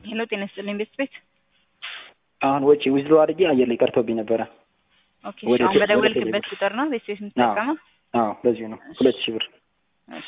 ሄሎ ጤና ይስጥልኝ ቤት ቤት አሁን ወጪ ዊዝድሮ አድርጌ አየር ላይ ቀርቶብኝ ነበረ። ኦኬ ወደ አሁን ቴ- በደወልክበት ወደ ቁጥር ነው ቤት ቤት የምትጠቀመው? አዎ በዚሁ ነው። ሁለት ሺህ ብር እሺ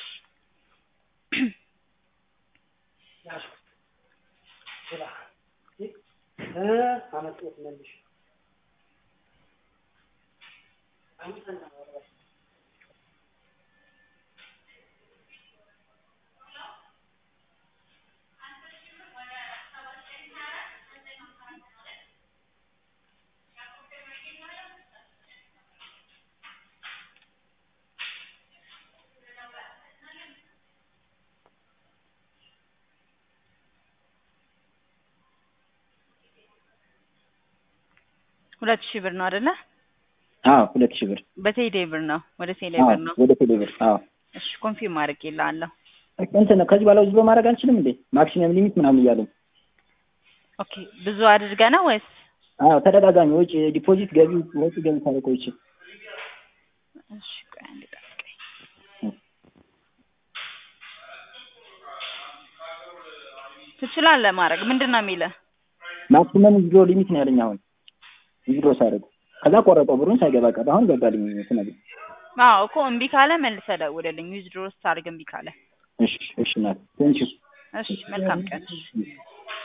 ሁለት ሺህ ብር ነው አይደለ? አዎ ሁለት ሺህ ብር በቴሌ ብር ነው ወደ ቴሌ አዎ ብር ነው። ወደ ቴሌ ብር አዎ እሺ ኮንፊርም አድርጌልሃለሁ። እንትን ነው ከዚህ በኋላ ዊዝድሮ ማድረግ አንችልም እንዴ? ማክሲመም ሊሚት ምናምን እያለኝ ኦኬ ብዙ አድርገህ ነው ወይስ? አዎ ተደጋጋሚ ወጪ ዲፖዚት ገቢ ወጪ ገቢ ታደርገው ቆይቼ እሺ ቆይ አንዴ ጠብቀኝ። ትችላለህ ማድረግ ምንድን ነው የሚልህ? ማክሲመም ዊዝድሮ ሊሚት ነው ያለኝ አሁን ዊዝድሮ ሳደርግ ከዛ ቆረጠው ብሩን ሳይገባ ቀረ። አሁን ገባልኝ ስነግር አዎ እኮ እምቢ ካለ መልሰህ ደውልልኝ። ዊዝድሮ ስታደርግ እምቢ ካለ። እሺ እሺ ናት ቴንኪው እሺ መልካም ቀን።